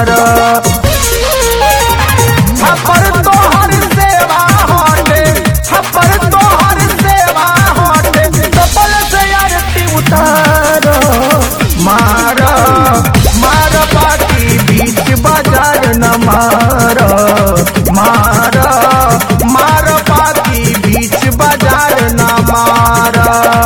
मार छपर तोहर सेवा हटे छपर तोहर सेवा हटे कपल से आरती उतार मार मार बाकी बीच बाजार न मार मार मार बाकी बीच बाजार न मार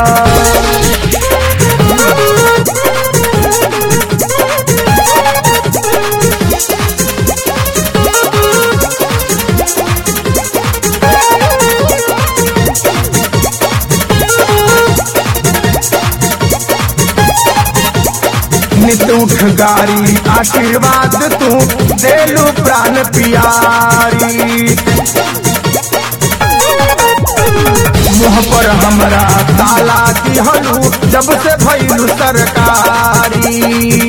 नित उठ गारी आशीर्वाद तू देलू प्राण पियारी मुँह पर हमरा ताला दिहलू जब से भैलू सरकारी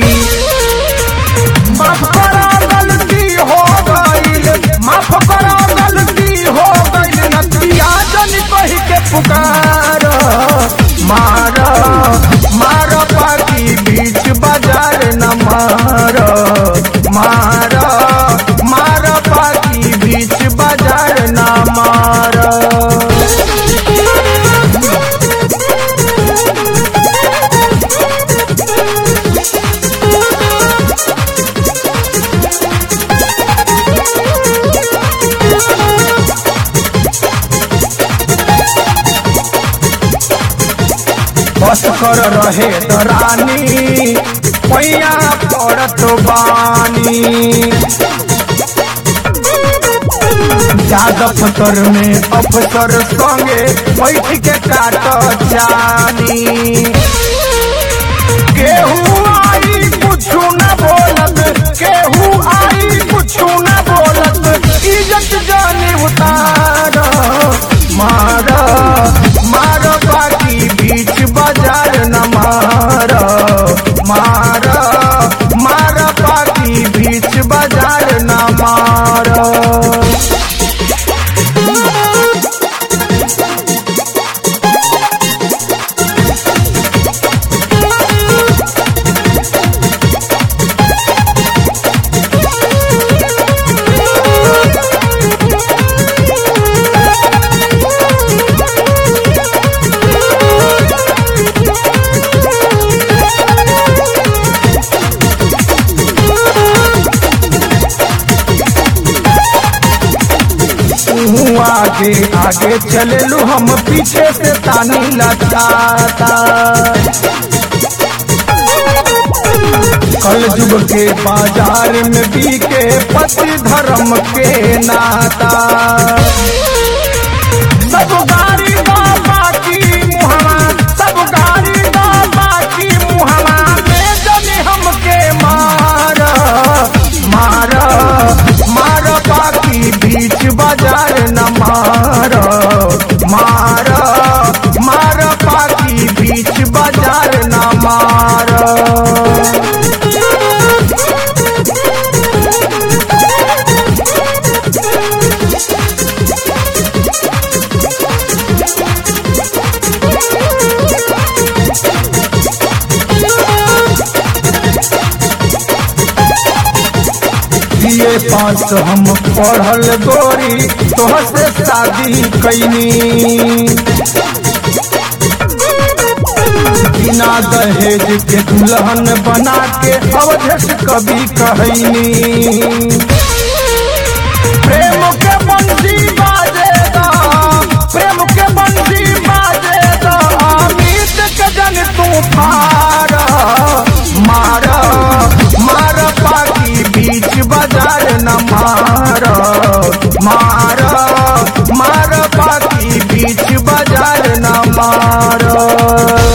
माफ करा गलती हो गईल माफ करा गलती हो गईल नदिया जन कह के पुकार मार मार पाकी बीच बाजार न मार मार मार पाकी बीच बाजार न मार बस कर रहे दरानी पैया पड़त बानी यादव फतर में अफसर संगे बैठ के काट जानी केहू आई कुछु न बोलत केहू आई कुछु न बोलत इज्जत जाने उतार मार मार बाकी बीच बाजार न मार मार मार बाकी बीच बाजार न मार तू आगे आगे चलेलू हम पीछे से तानी लचाता कल युग के बाजार में बीके पति धर्म के नाता सब गाड़ी ना बाकी मुहमा सब गाड़ी ना बाकी मुहमा में जने हमके मार मार मार बाकी बीच बाजार न मार मार मार बाकी बीच बाजार न मार ये पास हम पढ़ल गोरी तोहर से शादी कैनी बिना दहेज के दुल्हन बना के अवधेश कभी कहनी प्रेम के बंसी बाजेगा प्रेम के बंसी बाजेगा अमित के जन तू फार मार मार पाकी बीच बाजार न मार मार मार पाकी बीच बाजार न मार